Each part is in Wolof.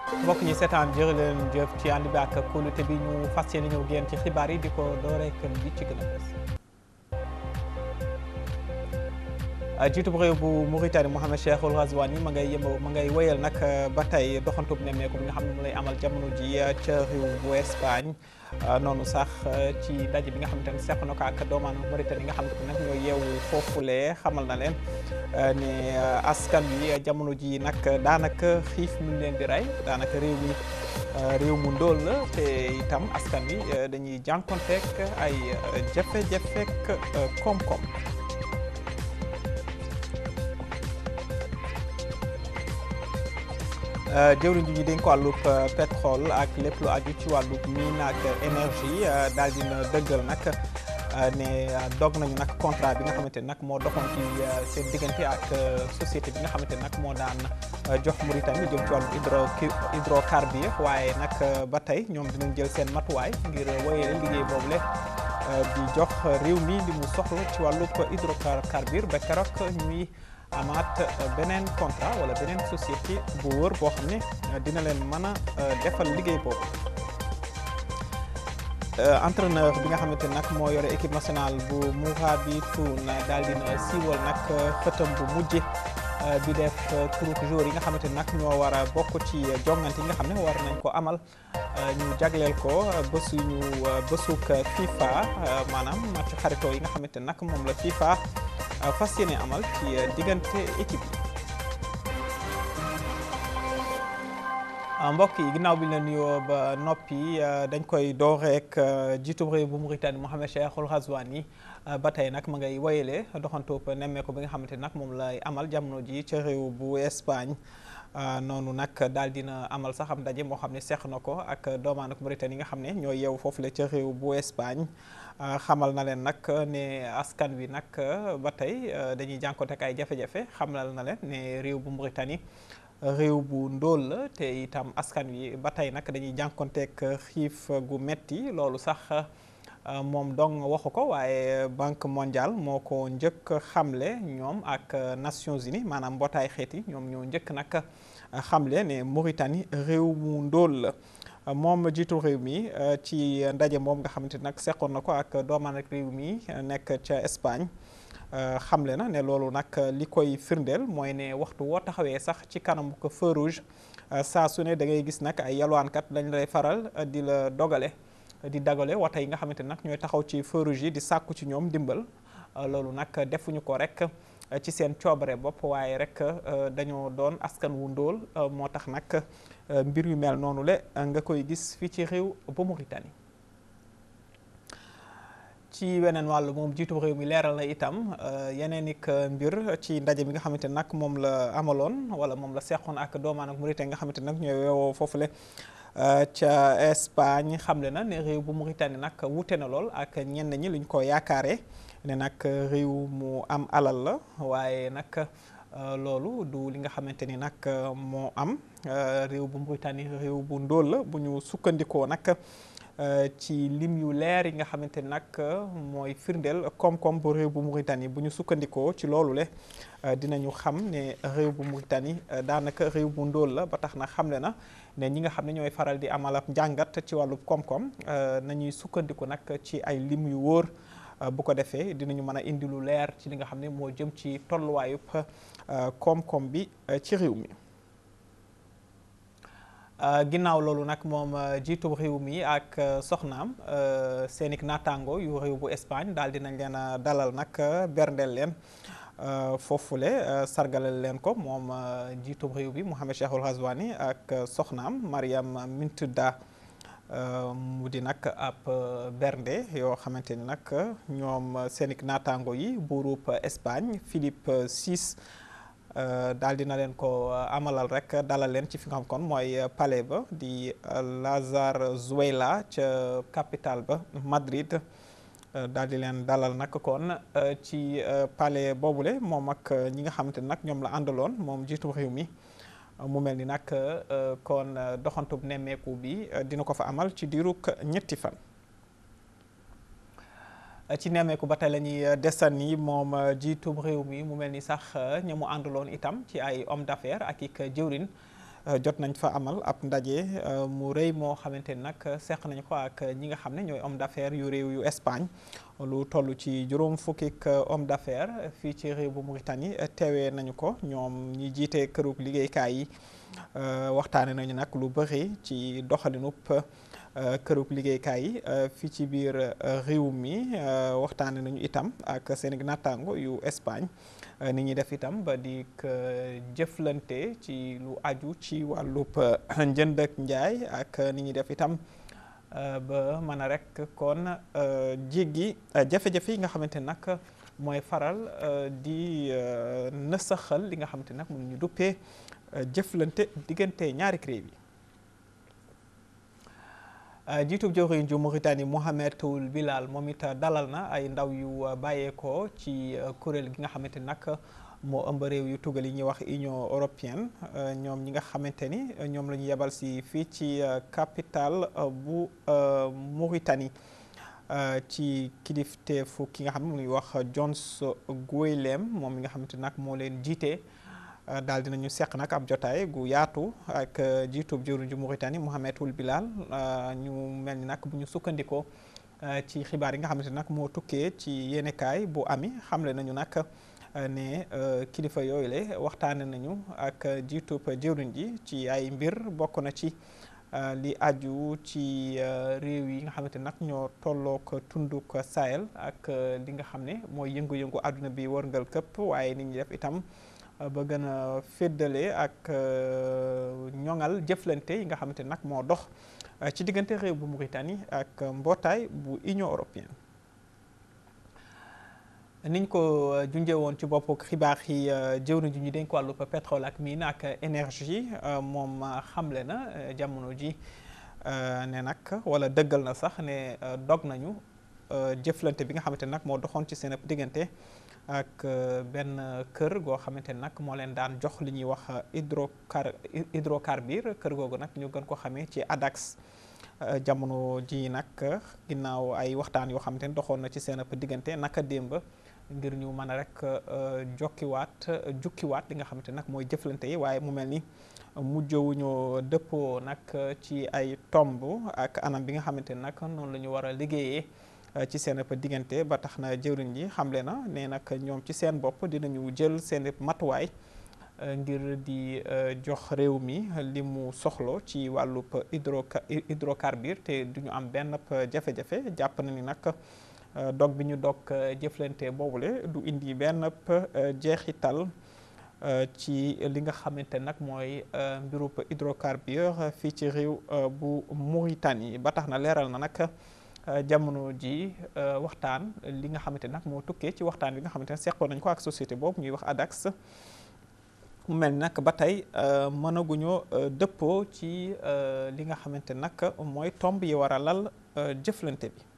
mbokk ñi seetaan jërë leen jëf ci ànd bi ak kóolute bi ñu fas yéene ñëw génn ci xibaar yi di ko door rek li ci gën a fës jiitu bu réew bu Mauritanie Mohamed Cheikhul Ghazouani ma ngay yëmb ma ngay wéyal nag ba tey doxantub nemmeeku bi nga xam ne mu lay amal jamono ji ca réew bu Espagne noonu sax ci ndaje bi nga xamante ne seq na ko ak doomaanu Mauritanie nga xamante ne nag ñoo yeewu foofule xamal na leen ne askan wi jamono ji nag daanaka xiif mu leen di rey daanaka réew mi réew mu ndóol la te itam askan wi dañuy jànkonteek ay jafe-jafek koom-koom jëwriñ ji ñu dénk ko wàllub pétrole ak lépp lu aju ci wàllub mine ak énergie daal dina dëggal nag ne dog nañu nag contrat bi nga xamante ne nag moo doxoon ci seen diggante ak société bi nga xamante ne nag moo daan jox Mauritanie jëm ci wàllu hydro hydrocarbure waaye nag ba tey ñoom dinañ jël seen matuwaay ngir woyee liggéey boobule di jox réew mi li mu soxla ci wàllub hydrocarbure ba keroog ñuy amaat beneen contrat wala beneen société bu wër boo xam ne dina leen mën a defal liggéey boobu entraîneur bi nga xamante nag moo yore équipe nationale bu Mourabitoun daal dina siiwal nag xëtam bu mujj bi def turuk jour yi nga xamante nag ñoo war a bokk ci jongante yi nga xam ne war nañ ko amal ñu jagleel ko bésu ñu bésuk FIFA maanaam match xaritoo yi nga xamante nag moom la FIFA fas yéene amal ci diggante équipe yi mbokk yi ginnaaw bi ñu la nuyoo ba noppi dañ koy door rek jiitu réew bu Mauritanie Mohamed Cheikhul Ghazouani ba tey nag ma ngay woyale doxantoo nemmeeku bi nga xamante nag moom lay amal jamono ji ca réew bu Espagne noonu nag daal dina amal sax am ndaje moo xam ne seq na ko ak doomaan ak Mauritanie yi nga xam ne ñoo yeewu foofu la ca réew bu Espagne xamal na leen nag ne askan wi nag ba tey dañuy jànkoonte ak ay jafe-jafe xamal na leen ne réew bu Mauritanie réew bu ndóol la te itam askan wi ba tey nag dañuy jànkoonteek xiif gu metti loolu sax moom dong waxu ko waaye banque mondiale moo ko njëkk xamle ñoom ak Nations Unies maanaam mbootaay xeet yi ñoom ñoo njëkk nag xamle ne Mauritanie réew mu ndóol la moom jiitu réew mi ci ndaje moom nga xamante nag seqoon na ko ak doomaan ak réew mi nekk ca Espagne xamle na ne loolu nag li koy firndeel mooy ne waxtu woo taxawee sax ci kanam ko feu rouge saa su ne da ngay gis nag ay yalwaankat dañ lay faral di la dogale di dagale wata yi nga xamante nag ñooy taxaw ci feu rouge yi di sàkku ci ñoom dimbal loolu nag defuñu ko rek ci seen coobare bopp waaye rek dañoo doon askan wu ndóol moo tax nag mbir yu mel noonu le nga koy gis fii ci réew ba Mauritanie ci weneen wàll moom jiitu réew mi leeral na itam yeneen ik mbir ci ndaje bi nga xamante nag moom la amaloon wala moom la seqoon ak doomaan ak Mauritanie nga xamante nag ñooy weewoo foofule ca Espagne xamle na ne réew bu Mauritanie nag wute na lool ak ñenn ñi luñ ko yaakaaree ne nag réew mu am alal la waaye nag loolu du li nga xamante ni nag moo am réew bu Mauritanie réew bu ndóol la bu ñu sukkandikoo nag ci lim yu leer yi nga xamante ni nag mooy firndeel koom-koom bu réew bu Mauritanie bu ñu sukkandikoo ci loolu le dinañu xam ne réew bu Mauritanie daanaka réew bu ndóol la ba tax na xamle na ne ñi nga xam ne ñooy faral di amal ab njàngat ci wàllu koom-koom nañuy sukkandiku nag ci ay lim yu wóor bu ko defee dinañu mën a indi lu leer ci li nga xam ne moo jëm ci tolluwaayub koom-koom bi ci réew mi. ginnaaw loolu nag moom jiitu réew mi ak soxnaam seenik naataango yu réew bu Espagne daal dinañ leen a dalal nag berndeel leen foofule sargalal leen ko moom jiitu réew bi Mohamed Cheikhul Ghazouani ak soxnaam Mariam Mintuda mu di nag ab bernde yoo xamante ni nag ñoom seenik naataango yi buurub Espagne Philippe VI daal dina leen ko amalal rek dalal leen ci fi nga xam kon mooy palais ba di Zarzuela ca capitale ba Madrid daal di leen dalal nag kon ci palais boobule moom ak ñi nga xamante ni nag ñoom la àndaloon moom jiitu réew mi mu mel ni nag kon doxantub nemmeeku bi dina ko fa amal ci diirug ñetti fan. ci nemmeeku ba tey la ñuy desani moom jiitum réew mi mu mel ni sax ña mu àndaloon itam ci ay homme d'affaires ak ik jëwrin jot nañ fa amal ab ndaje mu rëy moo xamante ni nag seq nañ ko ak ñi nga xam ne ñooy homme d'affaires yu réew yu Espagne lu toll ci juróom fukki homme d'affaires fii ci réew bu Mauritanie teewee nañu ko ñoom ñi jiite kërug liggéeykaay yi waxtaane nañu nag lu bëri ci doxalinub kërug liggéeykaay yi fii ci biir réew mi waxtaane nañu itam ak seen nattaango yu Espagne ni ñuy def itam ba di jëflante ci lu aju ci wàllub njënd ak njaay ak ni ñuy def itam ba mën a rek kon jéggi jafe-jafe yi nga xamante nag mooy faral di nësaxal li nga xamante nag mun ñu duppee jëflante diggante ñaari réew yi jiitub jawriñ ju Mauritanie Mohamed Ould Bilal moom it dalal na ay ndaw yu bàyyeekoo ci kuréel gi nga xamante nag moo ëmb réew yu tugal yi ñuy wax Union européenne ñoom ñi nga xamante ni ñoom la ñu yebal si fii ci capitale bu Mauritanie ci kilifteefu ki nga xam ne muy wax Jones Guelem moom mi nga xamante nag moo leen jiite daal dinañu seq nag ab jotaay gu yaatu ak jiitub jëwriñ ju Mauritanie Mohamed Ould Bilal ñu mel ni nag bu ñu sukkandikoo ci xibaar yi nga xamante nag moo tukkee ci yéenekaay bu ami xamle nañu nag ne kilifa yooyu le waxtaane nañu ak jiitub jëwriñ ji ci ay mbir bokk na ci li aju ci réew yi nga xamante nag ñoo tollook tunduk Sahel ak li nga xam ne mooy yëngu-yëngu àdduna bi wërngal këpp waaye nit ñi def itam ba gën a féddale ak ñoŋal jëflante yi nga xamante nag moo dox ci diggante réew bu Mauritanie ak mbootaay bu Union européenne niñ ko junjee woon ci bopp xibaar yi jëwriñ ji ñu dénk wàllu pétrole ak mine ak énergie moom xamle na jamono ji ne nag wala dëggal na sax ne dog nañu jëflante bi nga xamante nag moo doxoon ci seen diggante ak benn kër goo xamante nag moo leen daan jox li ñuy wax hydrocar hydrocarbure kër googu nag ñu gën ko xamee ci ADAX jamono ji nag ginnaaw ay waxtaan yoo xamante ni doxoon na ci seen diggante naka démb ngir ñu mën a rek jokkiwaat jukkiwaat li nga xamante nag mooy jëflante yi waaye mu mel ni mujjewuñu dëppoo nag ci ay tomb ak anam bi nga xamante nag noonu la ñu war a liggéeyee ci seen diggante ba tax na jëwriñ ji xamle na ne nag ñoom ci seen bopp dinañu jël seen matuwaay ngir di jox réew mi li mu soxlo ci wàllub hydro hydrocarbure te duñu am benn jafe-jafe jàpp na ni nag dog bi ñu dog jëflante boobule du indi benn jeexital ci li nga xamante nag mooy mbirub hydrocarbure fii ci réew bu Mauritanie ba tax na leeral na nag jamono ji waxtaan li nga xamante nag moo tukkee ci waxtaan bi nga xamante ne seqoon nañ ko ak société boobu ñuy wax ADAX mu mel ni nag ba tey mënaguñoo dëppoo ci li nga xamante nag mooy tomb yi war a lal jëflante bi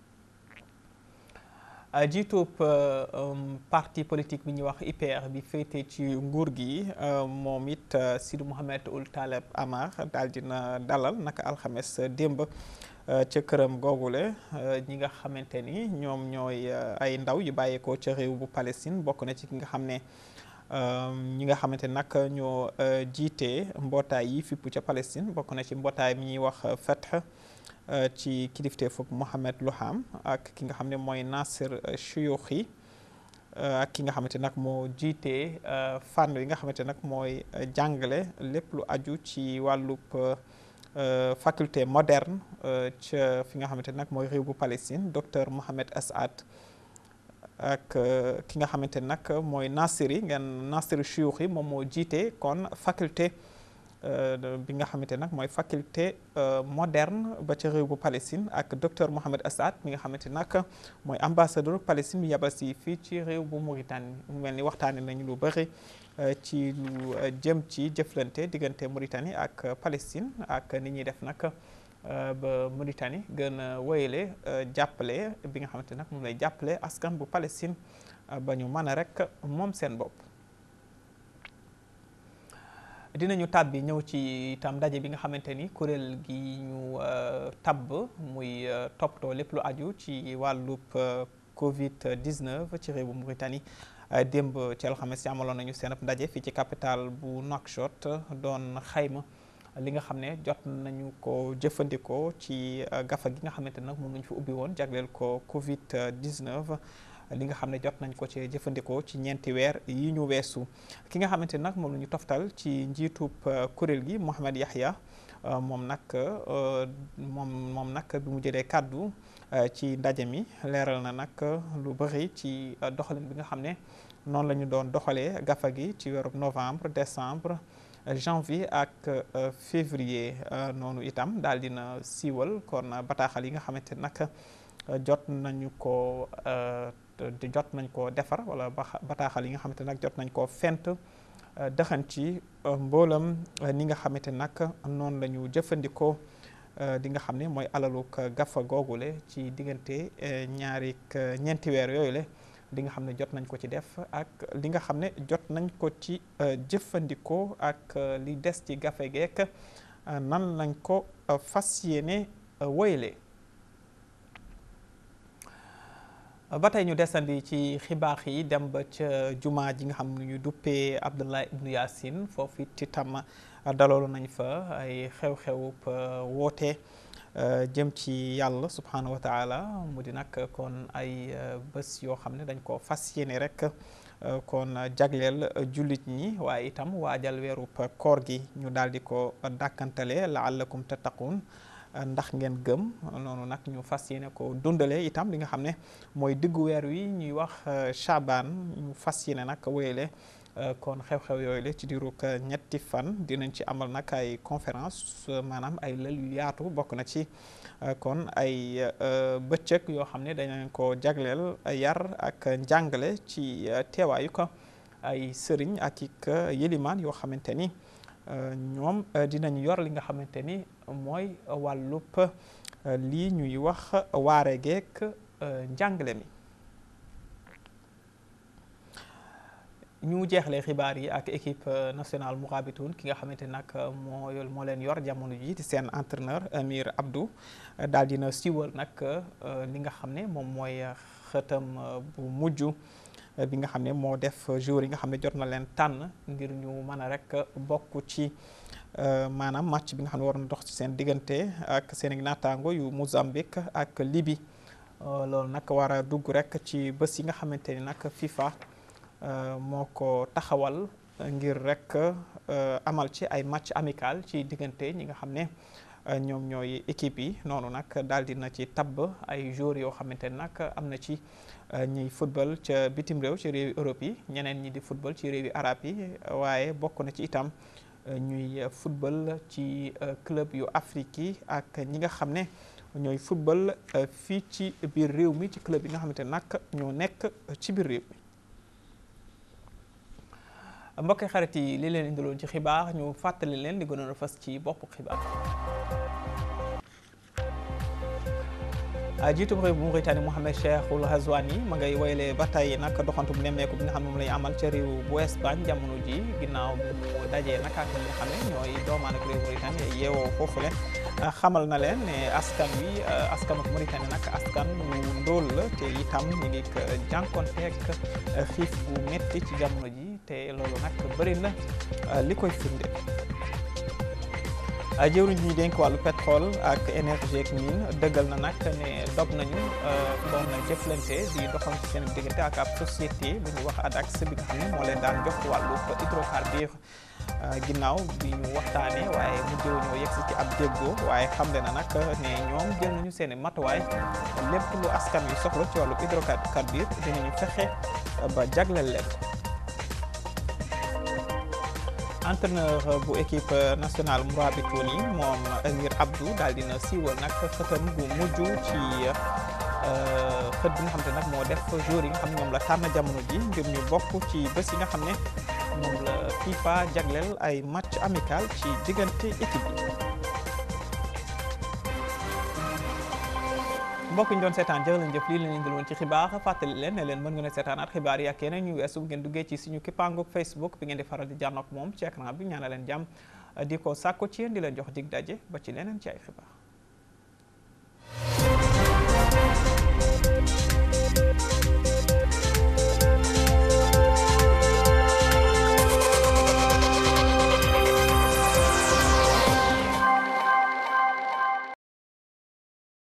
jiitub parti politique bi ñuy wax IPR bi féete ci nguur gi moom it Sidi Mohamed Ould Taleb Amar daal dina dalal naka alxames démb ca këram googule ñi nga xamante ni ñoom ñooy ay ndaw yu bàyyeekoo ca réew bu Palestine bokk na ci ki nga xam ne ñi nga xamante nag ñoo jiite mbootaay yi fippu ca Palestine bokk na ci mbootaay mi ñuy wax Fath ci kilifteefu Mohamed Louham ak ki nga xam ne mooy Nasser Chouyoukhi ak ki nga xamante nag moo jiite fànn yi nga xamante nag mooy jàngale lépp lu aju ci wàllub faculté moderne ca fi nga xamante nag mooy réew bu Palestine docteur Mohamed Asad ak ki nga xamante nag mooy Nassiri ngeen Nassiri Chouyoukhi moom moo jiite kon faculté bi nga xamante nag mooy faculté moderne ba ca réew bu Palestine ak docteur Mohamed Asad mi nga xamante nag mooy ambassadeur Palestine bi yabal si fii ci réew bu Mauritanie mu mel ni waxtaane nañu lu bëri ci lu jëm ci jëflante diggante Mauritanie ak Palestine ak ni ñuy def nag ba Mauritanie gën a wéyale jàppale bi nga xamante nag moom lay jàppale askan bu Palestine ba ñu mën a rek moom seen bopp. dinañu tàbbi ñëw ci itam ndaje bi nga xamante ni kuréel gi ñu tabb muy toppatoo lépp lu aju ci wàllub Covid 19 ci réew bu Mauritanie démb ci alxames ci amaloon nañu seen ab ndaje fii ci capital bu Nouakchott doon xayma li nga xam ne jot nañu ko jëfandikoo ci gafa gi nga xamante nag moom lañu fi ubbi woon jagleel ko Covid 19 li nga xam ne jot nañ ko ci jëfandikoo ci ñeenti weer yi ñu weesu ki nga xamante nag moom la ñu toftal ci njiitub kuréel gi Mohamed Yahya moom nag moom moom nag bi mu jëlee kàddu ci ndaje mi leeral na nag lu bëri ci doxalin bi nga xam ne noonu la ñu doon doxalee gafa gi ci weeru novembre décembre janvier ak février noonu itam daal dina siiwal kon bataaxal yi nga xamante nag jot nañu ko jot nañ koo defar wala bataaxal yi nga xamante nag jot nañ koo fent dëxan ci mboolam ni nga xamante nag noonu la ñu jëfandikoo di nga xam ne mooy alaluk gafa googule ci diggante ñaari ñeenti weer yooyu le li nga xam ne jot nañ ko ci def ak li nga xam ne jot nañ ko ci jëfandikoo ak li des ci gafe geek nan lañ ko fas yéene woyle ba tey ñu desandi ci xibaar yi dem ba ca jumaa ji nga xam ne ñu duppee Abdullah ibnu Yaasin foofu it itam daloolu nañ fa ay xew-xewub woote jëm ci yàlla subhaanahu wa taala mu di nag kon ay bés yoo xam ne dañ ko fas yéene rek kon jagleel jullit ñi waaye itam waajal weerub koor gi ñu daal di ko dàkkantale laallakum tattaqun ndax ngeen gëm noonu nag ñu fas yéene ko dundale itam li nga xam ne mooy diggu weer wi ñuy wax Chaban ñu fas yéene nag wéyale kon xew-xew yooyu la ci diirug ñetti fan dinañ ci amal nag ay conférence maanaam ay lël yu yaatu bokk na ci kon ay bëccëg yoo xam ne dañu ko jagleel yar ak njàngale ci teewaayu ko ay sëriñ ak ik yëlimaan yoo xamante ni ñoom dinañ yor li nga xamante ni mooy wàllub lii ñuy wax waare geek njàngale mi ñu jeexlee xibaar yi ak équipe nationale Mourabitoun ki nga xamante nag moo moo leen yor jamono ji di seen entraîneur Amir Abdou daal dina siiwal nag li nga xam ne moom mooy xëtam bu mujj bi nga xam ne moo def jour yi nga xam ne jot na leen tànn ngir ñu mën a rek bokk ci maanaam match bi nga xam ne war na dox ci seen diggante ak seen naataango yu Mozambique ak Libye loolu nag war a dugg rek ci bés yi nga xamante ni nag FIFA moo ko taxawal ngir rek amal ci ay match amical ci diggante ñi nga xam ne ñoom ñooy équipe yi noonu nag daal dina ci tabb ay joueurs yoo xamante ne nag am na ci ñuy football ca bitim réew ci réewi Europe yi ñeneen ñi di football ci réewi arab yi waaye bokk na ci itam ñuy football ci club yu Afrique yi ak ñi nga xam ne ñooy football fii ci biir réew mi ci club yi nga xamante ne nag ñoo nekk ci biir réew mi mbokki xarit yi li leen indiloon ci xibaar ñu fàttali leen li gënoon a fas ci boppu xibaar jiitu réew bu Mauritanie Mohamed Cheikhul Ghazouani ma ngay woyle ba tey nag doxantu bu nemmeeku bi nga xam ne moom lay amal ca réew bu Espagne jamono ji ginnaaw bu mu dajee nag ak ñi nga xam ne ñooy doomaan ak réew Mauritanie yeewoo foofule xamal na leen ne askan wi askan ak Mauritanie nag askan wu ndóol la te itam ñu ngi jànkonteeg xiif bu metti ci jamono ji te loolu nag bëri na li koy firnde jëwriñ ñi dénk wàllu pétrole ak énergie ak mine dëggal na nag ne dog nañu doon na jëflante di doxal ci seen diggante ak ab société bu ñuy wax ADAX bi nga xam ne moo leen daan jox wàllu hydrocarbure ginnaaw bi ñu waxtaanee waaye mu jëw ñoo yegsi ci ab déggoo waaye xamle na nag ne ñoom jël nañu seen i matuwaay lépp lu askan wi soxla ci wàllu hydrocarbure dinañu fexe ba jagleel leen entraîneur bu équipe nationale Mourabitoun yi moom Amir Abdou daal dina siiwal nag xëtam bu mujj ci xët bi nga xam te nag moo def jour yi nga xam ne ñoom la tànn jamono ji ngir ñu bokk ci bés yi nga xam ne moom la FIFA jagleel ay match amical ci diggante équipe yi mbokk ñu doon seetaan jërë leen jëf lii leen indiloon ci xibaar fàttali leen ne leen mën ngeen a seetaanaat xibaar yi ak yeneen ñu weesu bu ngeen duggee ci suñu kippaangoog Facebook bi ngeen di faral di jànnoog moom ci écran bi ñaana leen jàmm di ko sàkko ci yéen di leen jox dig daje ba ci leneen ci ay xibaar